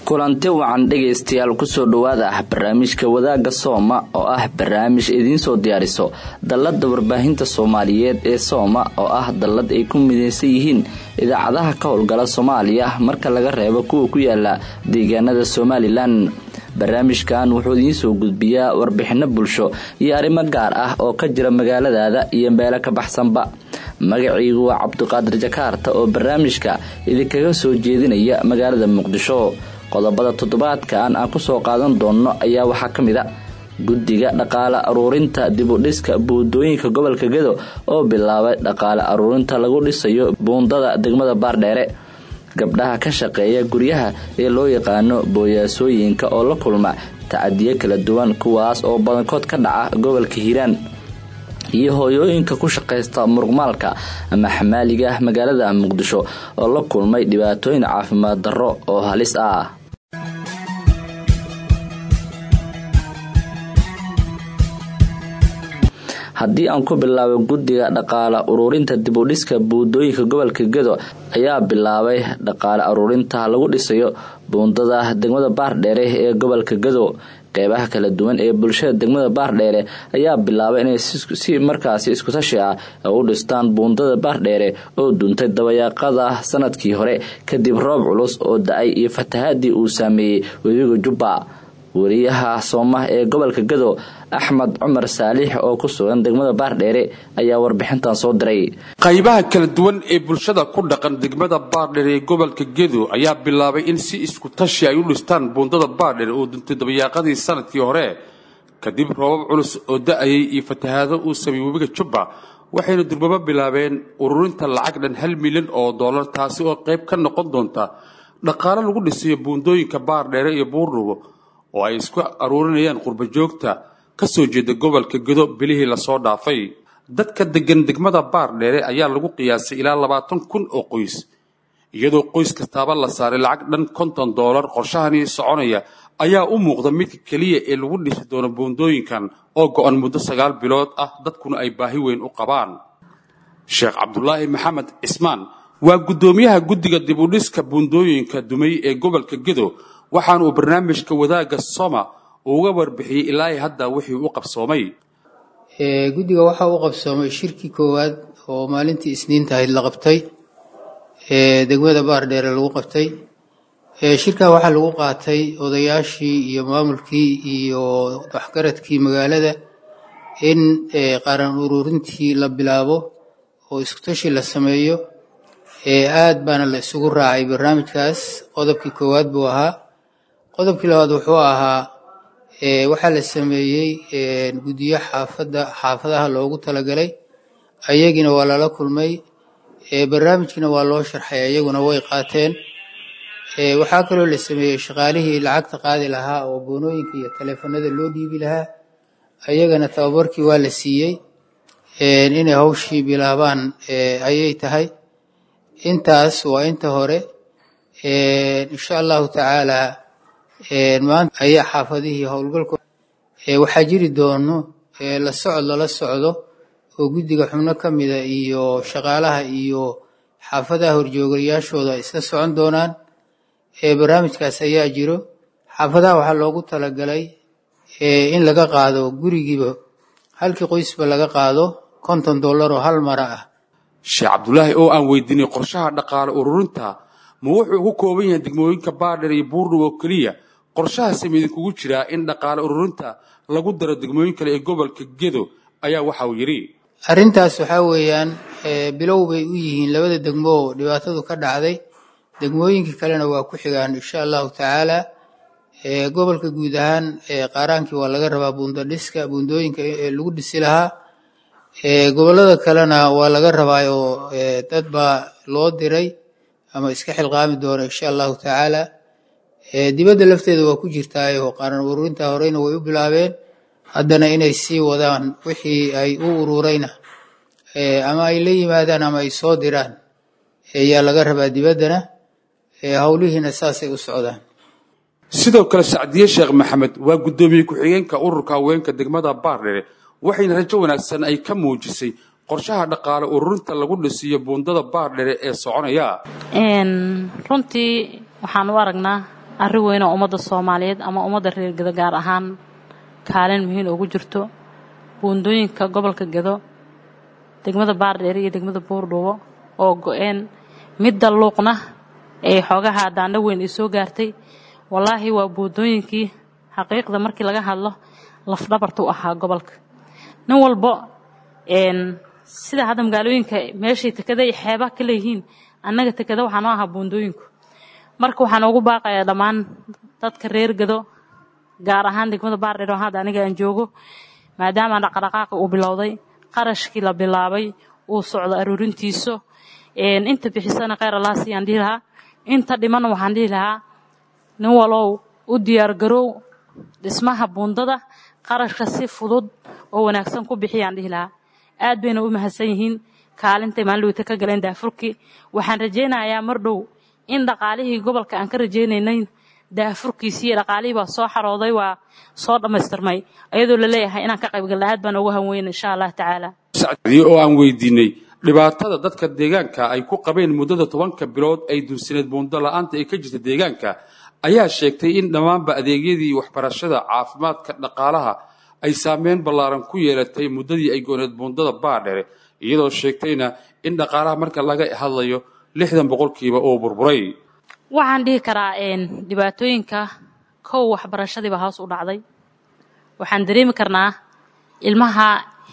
kulanti wacan dhegaystayaal kusoo dhowaada ah barnaamijka wadaagga sooma oo ah barnaamij idiinsoo diyaariso dallada warbaahinta soomaaliyeed ee sooma oo ah dallad ay ku midaysan yihiin idaacadaha ka howlgala soomaaliya marka laga reebo kuwa ku yaala deegaanada somalilan barnaamijkan wuxuu idiinsoo gudbiyaa warbixino bulsho iyo arrimo gaar ah oo ka jira magaaladaada iyo meelo ka baxsanba magaciigu waa cabdiqaadir jakaarta oo barnaamijka idinkaga soo jeedinaya magaalada muqdisho qodobada toddobaadkan aan kusoo qaadan doonno ayaa waxaa ka mid a guddiga dhaqaale aruurinta dibudhiska buundooyinka gobolka gedo oo bilaabay dhaqaale aruurinta lagu dhisayo buundada degmada baardheere gabdhaha ka shaqeeya guryaha ee loo yaqaano booyaasooyinka oo la kulma tacadiyo kala duwan kuwaas oo badankood ka dhaca gobolka hiiraan iyo hooyooyinka ku shaqaysta muruqmaalka ama xamaaliga ah magaalada muqdisho oo la kulmay dhibaatooyin caafimaad darro oo halis ah haddii aan ku bilaabo guddiga dhaqaale ururinta dibudhiska buundooyinka gobolka gedo ayaa bilaabay dhaqaale aruurinta lagu dhisayo buundada degmada baardheere ee gobolka gedo qeybaha kala duwan ee bulshada degmada baardheere ayaa bilaabay inay si markaasi iskutashi ah u dhistaan buundada baardheere oo duntay dabayaaqada sanadkii hore kadib roob culus oo da-ay iyo fatahaadii uu saameeyey webiga jubba wariyaha soomah ee gobolka gado axmed cumar saalix oo ku sugan degmada baardheere ayaa warbixintan soo diray qaybaha kala duwan ee bulshada ku dhaqan degmada baardheere ee gobolka gedo ayaa bilaabay in si isku tashi ay u dhistaan buundada baardheere oo duntay dabayaaqadii sanadkii hore kadib roobab culus oo da-ayay iyo fatahaado uu sameeyey webiga jubba waxayna durbabo bilaabeen ururinta lacag dhan hal milyan oo dollar taasi oo qayb ka noqon doonta dhaqaale lagu dhisayo buundooyinka baardheere iyo buurdhubo oo ay isku aruurinayaan qurbajoogta ka soo jeeda gobolka gedo bilihii lasoo dhaafay dadka degan degmada baardheere ayaa lagu qiyaasay ilaa labaatan kun oo qoys iyadoo qoys kastaaba la saaray lacag dhan konton doolar qorshahanii soconaya ayaa u muuqda midka keliya ee lagu dhisi doono buundooyinkan oo go-an muddo sagaal bilood ah dadkuna ay baahi weyn u qabaan sheekh cabdulaahi maxamed cismaan waa guddoomiyaha guddiga dibudhiska buundooyinka dumay ee gobolka gedo waxaana uu barnaamijka wadaagga soma uga warbixiyey ilaa hadda wixii u qabsoomay guddiga waxaa u qabsoomay shirkii koowaad oo maalintii isniinta ahayd la qabtay degmada baardheere lagu qabtay shirkaa waxaa lagu qaatay odayaashii iyo maamulkii iyo waxgaradkii magaalada in qaran ururintii la bilaabo oo iskutashi la sameeyo aad baana la isugu raacay barnaamijkaas qodobkii koowaad buu ahaa qodobkii labaad wuxuu ahaa waxaa la sameeyey guddiyo xaafadda xaafadaha loogu talagalay ayagina waa lala kulmay barnaamijkiina waa loo sharxay ayaguna way qaateen waxaa kaloo la sameeyey shaqaalihii lacagta qaadi lahaa oo boonooyinka iyo taleefanada loo dhiibi lahaa ayagana tababarkii waa la siiyey inay hawshii bilaabaan ayay tahay intaas waa inta hore insha allahu tacaala maanta ayaa xaafadihii howlgalko waxaa jiri doono la socod lala socdo oo guddiga xubno ka mida iyo shaqaalaha iyo xaafadaha horjoogayaashooda ay isla socon doonaan barnaamijkaas ayaa jiro xaafadaha waxaa loogu talagalay in laga qaado gurigiiba halkii qoysba laga qaado konton dollar oo hal mara ah sheekh cabdulaahi oo aan weydiinay qorshaha dhaqaale ururinta ma wuxuu ugu kooban yahay degmooyinka baardheer iyo buurdhub oo keliya qorshahaasi ma idinkugu jiraa in dhaqaale ururinta lagu daro degmooyin kale ee gobolka gedo ayaa waxa uu yidhi arrintaas waxaa weeyaan bilow bay u yihiin labada degmo oo dhibaatadu ka dhacday degmooyinkii kalena waa ku xigaan insha allahu tacaala gobolka guud ahaan qaaraankii waa laga rabaa buundadhiska buundooyinka lagu dhisi lahaa gobollada kalena waa laga rabaa oo dad baa loo diray ama iska xilqaami doona insha allahu tacaala dibadda lafteeda waa ku jirtaayo qaran ururinta horeyna way u bilaabeen haddana inay sii wadaan wixii ay u ururayna ama ay la yimaadaan ama ay soo diraan ayaa laga rabaa dibaddana howlihiina saasay u socdaan sidoo kale sacdiye sheekh maxamed waa guddoomiye ku-xigeenka ururka haweenka degmada baardhere waxayna rajo wanaagsan ay ka muujisay qorshaha dhaqaale ururinta lagu dhisiyo buundada baardhere ee soconaya runtii waxaan u aragnaa arrin weyn oo ummadda soomaaliyeed ama ummadda reer gedo gaar ahaan kaalin muhiim ugu jirto buundooyinka gobolka gedo degmada baardheere iyo degmada buurdhuubo oo go-een midda luuqna ee xoogaha daandho weyn ay soo gaartay wallaahi waa buundooyinkii xaqiiqda markii laga hadlo lafdhabarta u ahaa gobolka nin walbo sida hadda magaalooyinka meeshay tekada iyo xeebaha ka leeyihiin annaga tekada waxaa noo ahaa buundooyinku marka waxaan ugu baaqayaa dhammaan dadka reer gado gaar ahaan degmada baardheer oo hadda aniga aan joogo maadaama dhaqdhaqaaqi uu bilowday qarashkii la bilaabay uu socdo aruurintiisu inta bixisana kheyr allah siyaan dhihi lahaa inta dhimanna waxaan dhihi lahaa nin walow u diyaargarow dhismaha buundada qarashka si fudud oo wanaagsan ku bixiyaan dhihi lahaa aad bayna u mahadsan yihiin kaalintay maalinweyta ka galeen daafurkii waxaan rajaynayaa mar dhow in dhaqaalihii gobolka aan ka rajaynaynay daafurkiisii iyo dhaqaalihii baa soo xarooday waa soo dhammaystirmay ayadoo la leeyahay inaan ka qaybgalna aad baan ugu hanweyna insha allah tacaala oo aan weydiinay dhibaatada dadka deegaanka ay ku qabeen muddada tobanka bilood ay dunsineed buundo la-aanta ee ka jirta deegaanka ayaa sheegtay in dhammaanba adeegyadii waxbarashada caafimaadka dhaqaalaha ay saameyn ballaaran ku yeelatay muddadii ay gooneed buundada baadhere iyadoo sheegtayna in dhaqaalaha marka laga hadlayo lixdan boqolkiiba uu burburay waxaan dhihi karaa dhibaatooyinka kow waxbarashadiiba hoos u dhacday waxaan dareemi karnaa ilmaha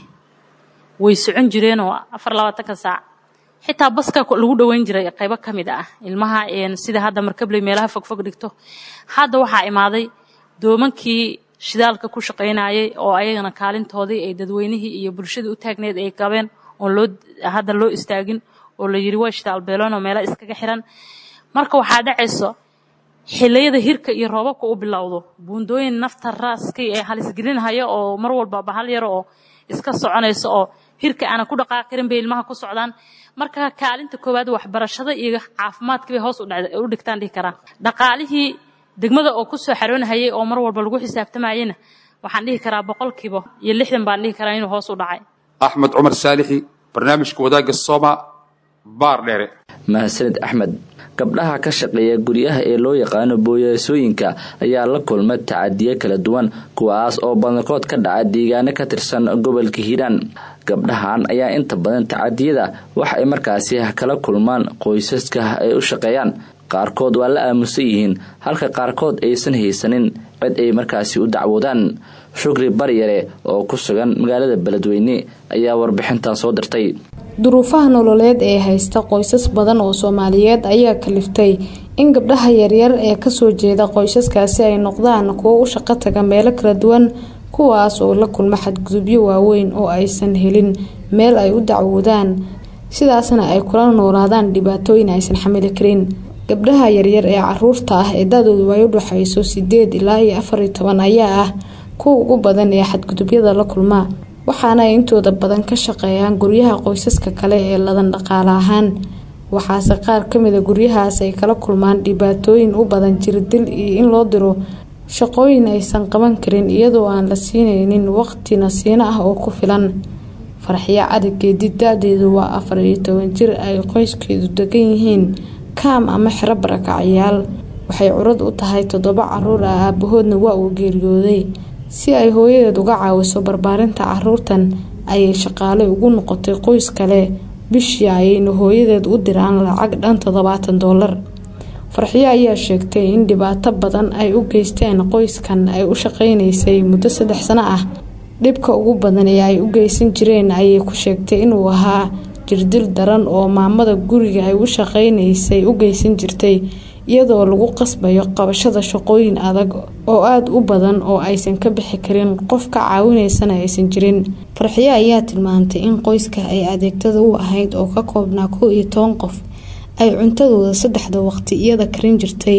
way socon jireen oo afar labaatanka saac xitaa baska lagu dhoweyn jiray qaybo ka mid ah ilmaha sida hadda markabley meelaha fogfog dhigto hadda waxaa imaaday doomankii shidaalka ku shaqaynayay oo ayagana kaalintoodii ay dadweynihii iyo bulshadii u taagneed ay qabeen oon loo hadda loo istaagin oo la yidhi waa shidaal beeloon oo meela iskaga xiran marka waxaa dhacayso xiliyada hirka iyo roobabka u bilowdo buundooyin nafta raaskay ee halisgelinhaya oo mar walba bahal yar oo iska soconayso oo hirka aana ku dhaqaaqirin bay ilmaha ku socdaan marka kaalinta koowaad waxbarashada iyo caafimaadkii bay hoos u dhigtaan dhihi karaa dhaqaalihii degmada oo kusoo xaroonhayay oo mar walba lagu xisaabtamayena waxaan dhihi karaa boqolkiiba iyo lixdan baan dhihi karaa inuu hoos u dhacay axmed cumar saalixi barnaamijka wadaagga sooma baar dheere mahadsanid axmed gabdhaha ka shaqeeya guryaha ee loo yaqaano booyaasooyinka ayaa la kulma tacadiyo kala duwan kuwaas oo badankood ka dhaca deegaano ka tirsan gobolka hiiraan gabdhahan ayaa inta badan tacadiyada waxa ay markaasi kala kulmaan qoysaska ay u shaqeeyaan qaarkood waa la aamusan yihiin halka qaarkood aysan haysanin cid ay markaasi u dacwoodaan shukri baryare oo ku sugan magaalada beledweyne ayaa warbixintan soo dirtay duruufaha nololeed ee haysta qoysas badan oo soomaaliyeed ayaa kaliftay in gabdhaha yaryar ee kasoo jeeda qoysaskaasi ay noqdaan kuwo u shaqo taga meelo kala duwan kuwaas oo la kulma xadgudubyo waaweyn oo aysan helin meel ay u dacwoodaan sidaasna ay kula noolaadaan dhibaatooyin aysan xamili karin gabdhaha yaryar ee caruurta ah ee da-doodu ay u dhexayso sideed ilaa iyo afariyo toban ayaa ah kuwa ugu badan ee xadgudubyada la kulma waxaana ay intooda badan ka shaqeeyaan guryaha qoysaska kale ee ladan dhaqaale ahaan waxaase qaar kamida guryahaas ay kala kulmaan dhibaatooyin u badan jirdil iyo in loo diro shaqooyin aysan qaban karin iyadoo aan la siineynin waqti nasiino ah oo ku filan farxiyo cali geedi da-deedu waa afar iyo toban jir ay qoyskeedu degan yihiin kaam ama xero barakacyaal waxay curad u tahay toddoba caruur ah aabahoodna waa uu geeriyooday si ay hooyadeed uga caawiso barbaarinta caruurtan ayay shaqaale ugu noqotay qoys kale bishii ayayna hooyadeed u diraan lacag dhan toddobaatan doolar farxiyo ayaa sheegtay in dhibaato badan ay u geysteen qoyskan ay u shaqeynaysay muddo saddex sano ah dhibka ugu badan ee ay u geysan jireen ayay ku sheegtay inuu ahaa jirdil daran oo maamada guriga ay u shaqeynaysay u geysan jirtay iyadoo lagu qasbayo qabashada shaqooyin adag oo aada u badan oo aysan ka bixi karin qof ka caawinaysana aysan jirin farxiyo ayaa tilmaamtay in qoyska ay adeegtada u ahayd oo ka koobnaa kow iyo toban qof ay cuntadooda saddexda waqti iyada karin jirtay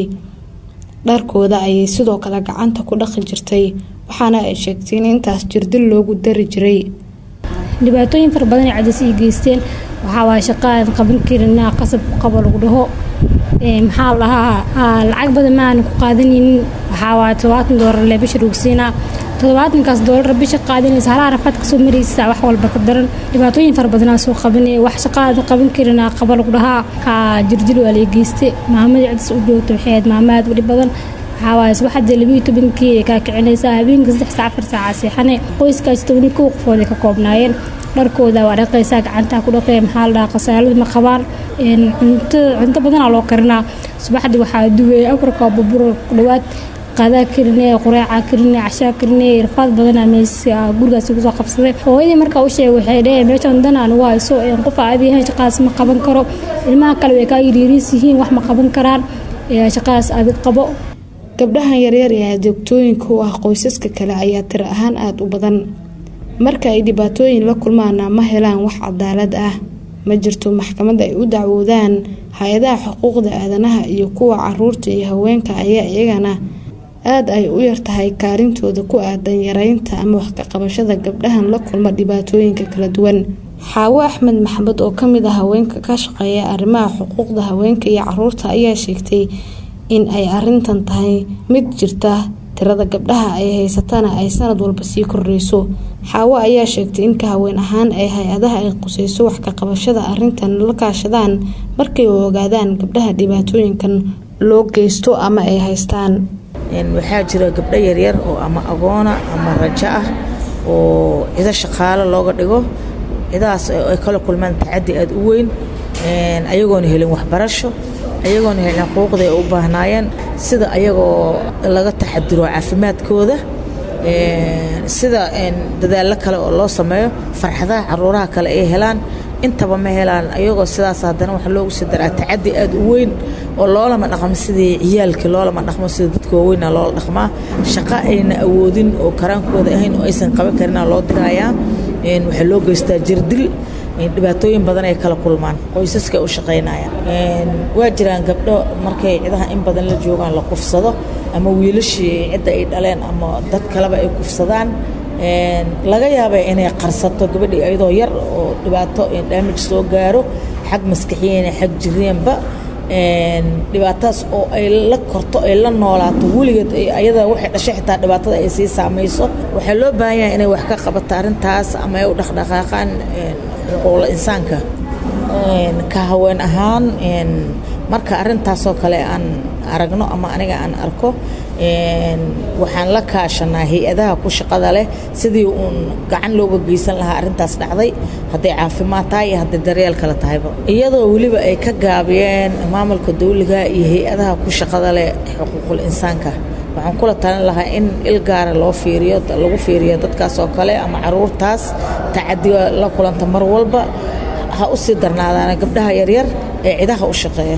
dharkooda ayay sidoo kale gacanta ku dhaqi jirtay waxaana ay sheegtay in intaas jirdil loogu dari jiray dhibaatooyin fara badan ay cadis ii geysteen waxaa waaya shaqa aan qaban karin qasab ku qabo lagu dhaho maxaa la dhahaa lacag badan ma aanan ku qaadanaynin waxaa waaya todobaatan doolar lee bisha rugsiinaa toddobaatankaas doolar bisha qaadanaysa halaha rafaad kasoo maraysa wax walba ka daran dhibaatooyin fara badanaa soo qabanay wax shaqaada qaban karinaa qaba lagu dhahaa kaa jirjil waa la geystay maamadii cidis u joogta waxay ahayd maama aad u dhib badan waxaawaay subaxdii labiyo tobankii ay kaa kicinaysaa habeenka saddex saac afar saaca seexane qoyskaas tobani kow qofood ay ka koobnaayeen dharkooda waa dhaqaysaa gacantaa ku dhaqee maxaa la dhahaa khasaalada ma qabaan cunto cunto badanaa loo karinaa subaxdii waxaa duway afarka baburo ku dhawaad qaadaa karinee qureecaa karinee cashaa karinee rafaad badanaa meesa gurigaasi kusoo qabsaday hooyadii markaa u sheegay waxay dheheen meeshan dan aan ugu hayso qof aadi yahayn shaqadaas ma qaban karo ilmaha kale way kaa yiriiriis yihiin wax ma qaban karaan shaqadaas adig qabo gabdhahan yaryar ee adeegtooyinka u ah qoysaska kale ayaa tiro ahaan aada u badan marka ay dhibaatooyin la kulmaana ma helaan wax cadaalad ah ma jirto maxkamad ay u dacwoodaan hay-adaha xuquuqda aadanaha iyo kuwa caruurta iyo haweenka ayaa iyagana aada ay u yartahay kaalintooda ku aadan yareynta ama wax ka qabashada gabdhahan la kulma dhibaatooyinka kala duwan xaawo axmed maxamed oo kamid ah haweenka ka shaqeeya arrimaha xuquuqda haweenka iyo caruurta ayaa sheegtay in ay arintan tahay mid jirta tirada gabdhaha ay haysatana ay sanad walba sii kordhayso xaawo ayaa sheegtay in ka haween ahaan ay hay-adaha ay quseyso wax ka qabashada arintan la kaashadaan markay ogaadaan gabdhaha dhibaatooyinkan loo geysto ama ay haystaan waxaa jira gabdho yaryar oo ama agoona ama rajo ah oo cido shaqaalo looga dhigo cidahaas ay kala kulmaan tacadi aada u weyn ayagoona helin waxbarasho ayagoona helin xuquuqda ay u baahnaayeen sida ayagoo laga taxadiro caafimaadkooda sida dadaallo kale oo loo sameeyo farxadaha caruuraha kale ay helaan intaba ma helaan ayagoo sidaas haddana waxa loogu sii daraa tacadi aada u weyn oo loolama dhaqmo sidii ciyaalkii loolama dhaqmo sida dadka waaweyna loola dhaqmaa shaqo ayna awoodin oo karaankooda ahayn oo aysan qaban karina loo dirayaa waxaa loo geystaa jirdil dhibaatooyin badan ay kala kulmaan qoysaska u shaqaynayaan waa jiraan gabdho markay cidaha in badan la joogaan la kufsado ama wiilashii cidda ay dhaleen ama dad kaleba ay kufsadaan laga yaaba inay qarsato gabadhii iyadoo yar oo dhibaato daamij soo gaaro xag maskaxiyan xag jireenba dhibaatadaas oo ay la korto ay la noolaato weligeed ayada waxay dhashay xitaa dhibaatada ay sii saamayso waxaa loo baahan yahay inay wax ka qabato arrintaas ama ay u dhaqdhaqaaqaan xuquuqla insaanka ka haween ahaan marka arrintaasoo kale aan aragno ama aniga aan arko waxaan la kaashanaa hay-adaha ku shaqada leh sidii uun gacan looga geysan lahaa arrintaas dhacday hadday caafimaad tahay iyo hadday daryeel kale tahayba iyadoo weliba ay ka gaabiyeen maamulka dawliga iyo hay-adaha ku shaqada leh xuquuqul insaanka waxaan kula talin lahaa in il gaara loo fiiriyo lagu fiiriyo dadkaas oo kale ama caruurtaas tacadiga la kulanta mar walba ha u sii darnaadaana gabdhaha yaryar ee cidaha u shaqeeya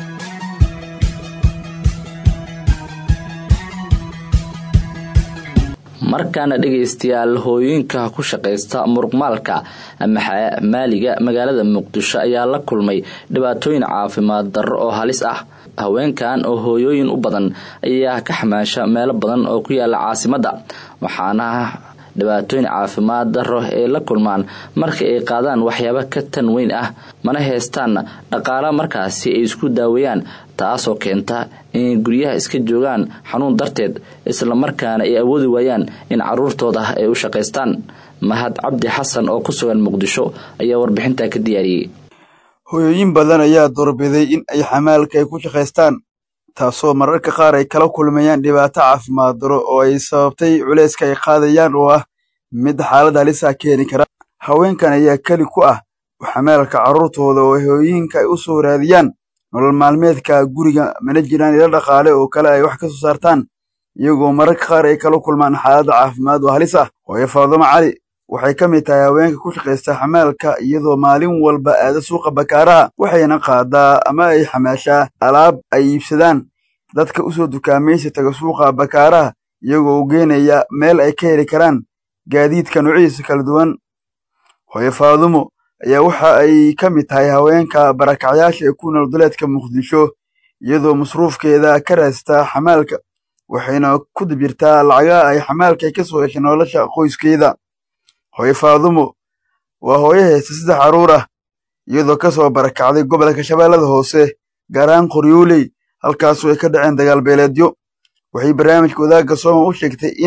markaana dhegaystayaal hooyooyinka ku shaqaysta muruqmaalka ama maaliga magaalada muqdisho ayaa la kulmay dhibaatooyin caafimaad darro oo halis ah haweenkan oo hooyooyin u badan ayaa ka xamaasha meelo badan oo ku yaala caasimadda waxaana dhibaatooyin caafimaad darro ay la kulmaan marka ay qaadaan waxyaaba ka tan weyn ah mana heestaanna dhaqaala markaasi ay isku daaweeyaan taasoo keenta inay guryaha iska joogaan xanuun darteed islamarkaana ay awoodi waayaan in caruurtooda ay u shaqaystaan mahad cabdi xasan oo ku sugan muqdisho ayaa warbixintaa ka diyaariyey hooyooyin badan ayaa doorbiday in ay xamaalka ay ku shaqaystaan taasoo mararka qaar ay kala kulmayaan dhibaato caafimaad daro oo ay sababtay culayska ay qaadayaan oo ah mid xaalad halisa keeni kara haweenkan ayaa keli ku ah xamaalka carruurtooda oo hooyooyinka ay u soo raadiyaan nolol maalmeedka guriga mana jiraan ilo dhaqaale oo kale ay wax ka soo saartaan iyagoo mararka qaar ay kala kulmaan xaaladda caafimaad oo halis ah hooyo faadumo cali waxay ka mid tahay haweenka ku shaqaysta xamaalka iyadoo maalin walba aada suuqa bakaaraha waxayna qaadaa ama ay xamaashaa alaab ay iibsadaan dadka u soo dukaamaysi taga suuqa bakaaraha iyagoo u geenaya meel ay ka heli karaan gaadiidka noocyadiisa kala duwan hooyo faadumo ayaa waxa ay ka mid tahay haweenka barakacyaasha ee ku nool duleedka muqdisho iyadoo masruufkeeda ka raastaa xamaalka waxayna ku dibirtaa lacagaha ay xamaalka ka soo heshay nolosha qoyskeeda hooyo faadumo waa hooyo haysta saddex carruur ah iyadoo ka soo barakacday gobolka shabeellada hoose gaaraan qoryooley halkaasoo ay ka dhaceen dagaal beeleedyo waxay barnaamijka wadaagga sooma u sheegtay in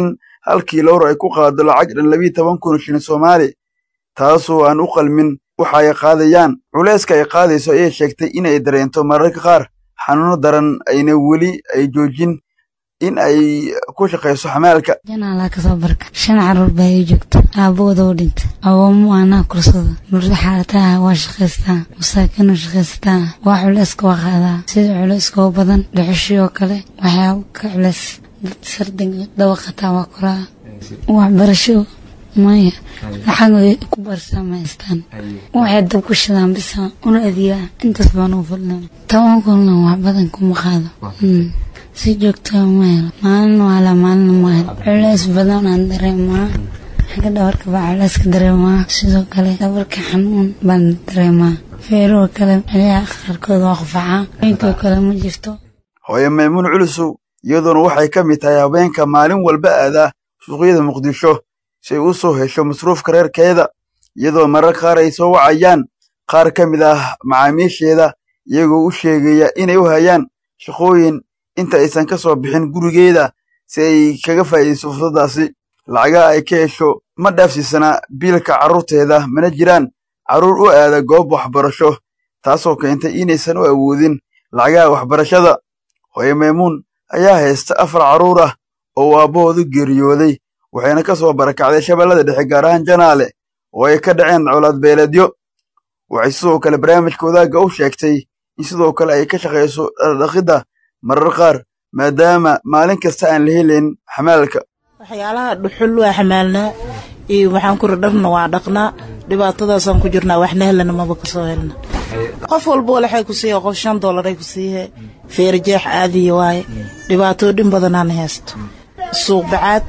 halkii lowr ay ku qaado lacag dhan labiiyo toban kun shilin soomaali taasoo aan u qalmin waxa ay qaadayaan culayska ay qaadayso ayay sheegtay in ay dareento mararka qaar xanuuno daran ayna weli ay joojin in ay ku shaqayso xamaalka janaalaa kasoo barka shan caruur baa ii joogta aabahooda u dhinta awoomo anaa kursada murdo xaalataha waa shaqaystaa masaakiinu shaqaysataa waa culayska waa qaadaa sida culayska oo badan dhuxushii oo kale waxyaaba ka culays dad sardiga dawaqataa waa koraa waxbarasho maya lacag ay ku barsaa ma haystaan waxay dab ku shadaan bisa una adiyaa intaas baan u fadlan toban kunna wax badan kuma qaado si joogtaa ma helo maalin waala maalin ma helo culays badan aan dareemaa xagga dhabarka baa culayska dareemaa sidoo kale dhabarka xanuun baan dareemaa feeruhu kale celiyaha qaarkood waa qufacaa inkoo kale ma jirto hooye maymuun culusow iyadoona waxay ka mid tahay habeenka maalin walba aadaa suuqyada muqdisho si ay u soo hesho masruufka reerkeeda iyadoo marar qaar ay soo wacayaan qaar ka mid ah macaamiisheeda iyagoo u sheegaya inay u hayaan shaqooyin inta aysan ka soo bixin gurigeeda si ay kaga faa'iidayso fursaddaasi lacagaha ay ka hesho ma dhaafsiisanaa biilka carruurteeda mana jiraan carruur u aada goob waxbarasho taasoo keentay inaysan u awoodin lacagaha waxbarashada hooye maymuun ayaa haysta afar carruur ah oo uu aabbahoodu geeriyooday waxayna ka soo barakacday shabeellada dhexe gaar ahaan janaale oo ay ka dhaceen colaad beeleedyo waxay sidoo kale barnaamijka wadaagga u sheegtay in sidoo kale ay ka shaqayso dhaqidda marar qaar maadaama maalin kasta aan la helayn xamaalka waxyaalaha dhuxul waa xamaalnaa iyo waxaan kuri dharna waa dhaqnaa dhibaatadaasaan ku jirnaa waxna helana maba kasoo helna qof walba walaxay ku siiya qof shan dollaray ku siihe feerjeex aadiya waaye dhibaatooyin badanaan haysto suuq bacaad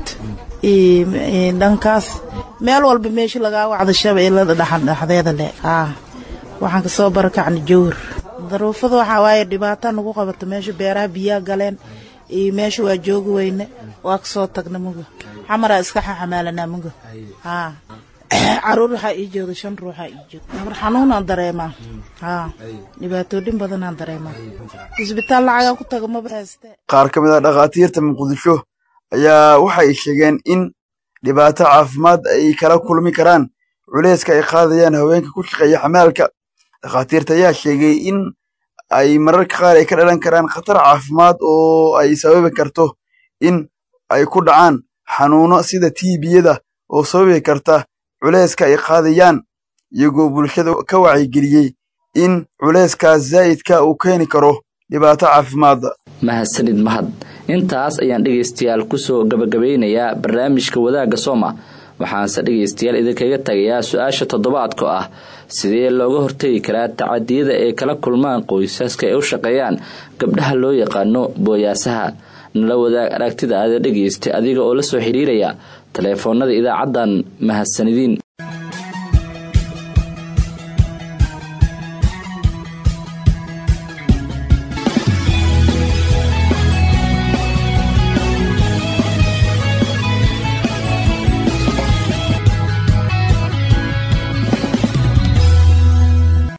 iyo dhankaas meel walba meesha lagaa wacda shabeellada dhexdeeda le aa waxaan kasoo barakacna jawr daruufada waxaa waaye dhibaata nagu qabato meesha beeraha biyaa galeen iyo meesha waa joogi weyne waa kasoo tagna muga xamaraa iska xaxamaalanaa muga haa caruur waxaa ii jooga shan ruuxaa ii jooga nabar xanuunaan dareemaa haa dhibaatooyin badanaan dareemaa isbitaal lacagaa ku taga maba hayste qaar ka mid ah dhakhaatiirta muqdisho ayaa waxay sheegeen in dhibaato caafimaad ay kala kulmi karaan culayska ay qaadayaan haweenka ku shaqeeya xamaalka dhakhaatiirta ayaa sheegay in ay mararka qaar ay ka dhalan karaan khatar caafimaad oo ay sababi karto in ay ku dhacaan xanuuno sida tiibiyada oo sababi karta culayska ay qaadayaan iyagoo bulshada ka wacyigeliyey in culayskaas zaa'idka uu keeni karo dhibaato caafimaadda mahadsanid mahad intaas ayaan dhegaystayaal kusoo gabagabeynayaa barnaamijka wadaagga sooma waxaanse dhegaystayaal idinkaga tagayaa su-aasha toddobaadka ah sidee looga hortegi karaa tacadiyada ay kala kulmaan qoysaska ay u shaqeeyaan gabdhaha loo yaqaano booyaasaha nala wadaag aragtida aada dhegaysta adiga oo la soo xidhiiraya taleefoonada idaacaddan mahadsanidin